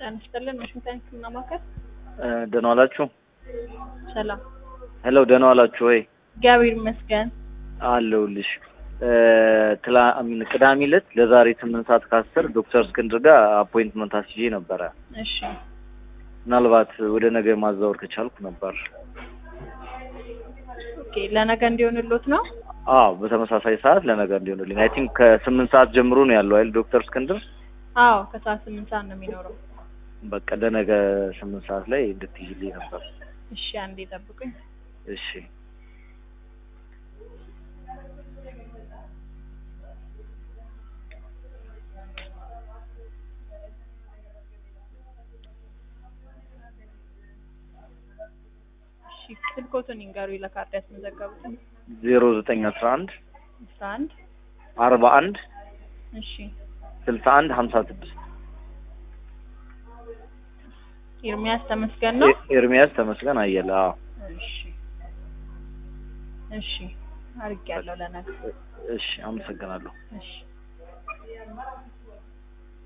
ጤና ይስጥልን ዋሽንግተን ህክምና ማዕከል ደህና ዋላችሁ? ሰላም ሄሎ ደህና ዋላችሁ ወይ? እግዚአብሔር ይመስገን አለሁልሽ። ትላ አሚን ቅዳሜ ዕለት ለዛሬ ስምንት ሰዓት ከአስር ዶክተር እስክንድር ጋር አፖይንትመንት አስይዤ ነበረ። እሺ ምናልባት ወደ ነገ ማዛወር ከቻልኩ ነበር። ኦኬ ለነገ እንዲሆንሎት ነው አዎ በተመሳሳይ ሰዓት ለነገ እንዲሆንልኝ አይ ቲንክ ከስምንት ሰዓት ጀምሮ ነው ያለው አይደል ዶክተር እስክንድር? አዎ ከሰዓት ስምንት ሰዓት ነው የሚኖረው በቃ ለነገ ስምንት ሰዓት ላይ እንድትይዝልኝ ነበር። እሺ አንዴ ጠብቁኝ እሺ እሺ ስልኮቱን ይንገሩኝ ለካርድ ያስመዘገቡትን ዜሮ ዘጠኝ አስራ አንድ አስራ አንድ አርባ አንድ እሺ ስልሳ አንድ ሀምሳ ስድስት ኤርሚያስ ተመስገን ነው ኤርሚያስ ተመስገን አየለ። አዎ እሺ እሺ አድርጌያለሁ ለነገ እሺ አመሰግናለሁ። እሺ